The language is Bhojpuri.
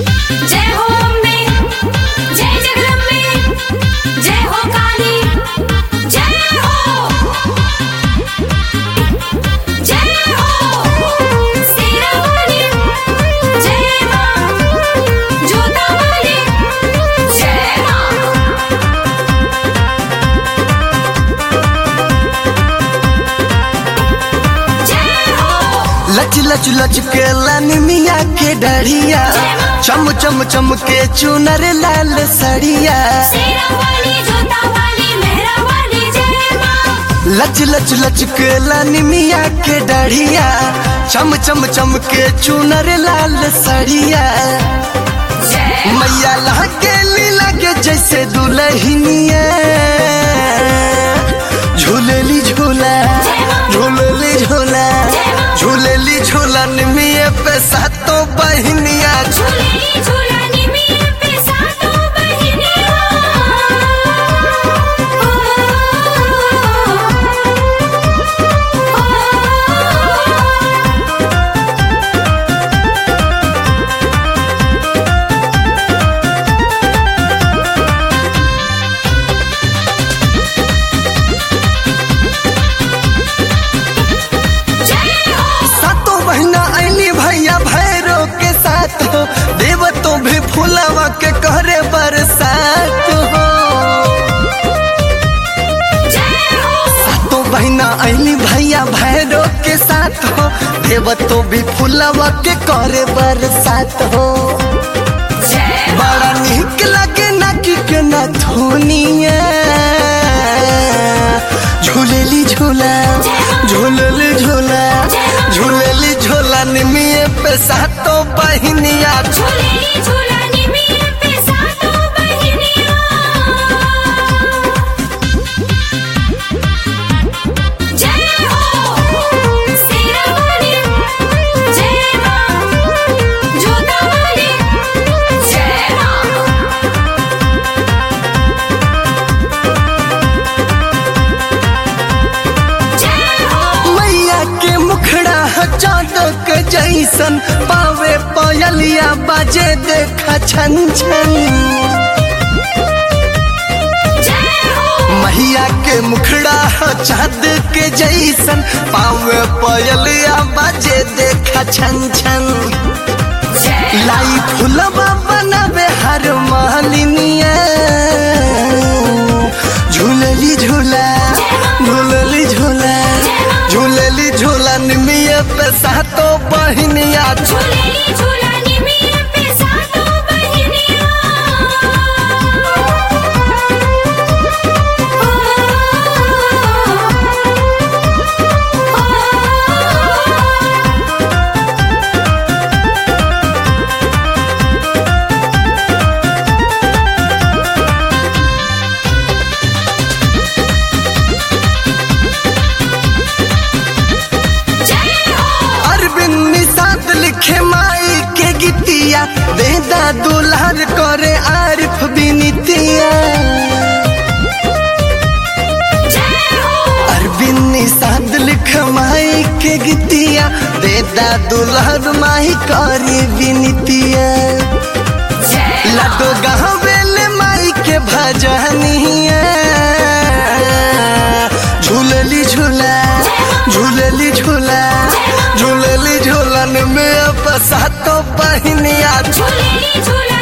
जय हो अम्बे जय जगदम्बे जय हो काली जय हो जय हो शेरा वाली जय मां जोता वाली जय मां जय हो लच लच लच के लानी मिया के डरिया चम चम चम के चुनर लाल सड़िया शेरा वाली जोता वाली मेहरा वाली जय मां लच लच लच के लानी मिया के डरिया चम चम चम के चुनर लाल सड़िया जय मैया लागे लगे जैसे दुल्हनिया झूलेली झूला झूलेली झूला झूलेली झूलन में पे सातों बहनिया झूलेली झूलानी में पे सातों बहिनिया जय हो सातों बहना ऐली भैया भैरो के साथ हो देव तो भी फुलावा के करे बरसात हो जय हो सातों बहना ऐली भैया भैरो के साथ हो देव तो भी फुलावा के करे बरसात हो जय बड़ा निक लगे नाकी के नथुनिया झूलेली झूला झूलेली झूला झूलेली झूला निमिये पे सातों बहनिया झूलेली झूलानी में पे सातों बहिनिया जय हो शेरा वाली जय मां जोता वाली जय मां जय हो मैया के मुखड़ा चादक जैसन पावे पयलिया बाजे देखा छन छन जय हो मैया के मुखड़ा चाँद के जैसन पावे पयलिया बाजे देखा छन छन जय लाई फुलवा बनावे हर मालिनिया झूलली झूला झूलली झूला झूलली झूला निमिया पे सातों बहनिया झूलेली झूलानी में पे सातों बहिनिया जय हो अरविंद निषाद लिखे माई के गीतिया देदा दुल्हर करे आरिफ बिनितिया जय हो अरविंद निषाद लिख माई के गीतिया देदा दुल्हर माई करी बिनितिया जय लाडो गहवेल माई के भजनिया झूलली झूला झूलली झूला झूलली झूलन में अब सातों बहनिया झूलेली झूलानी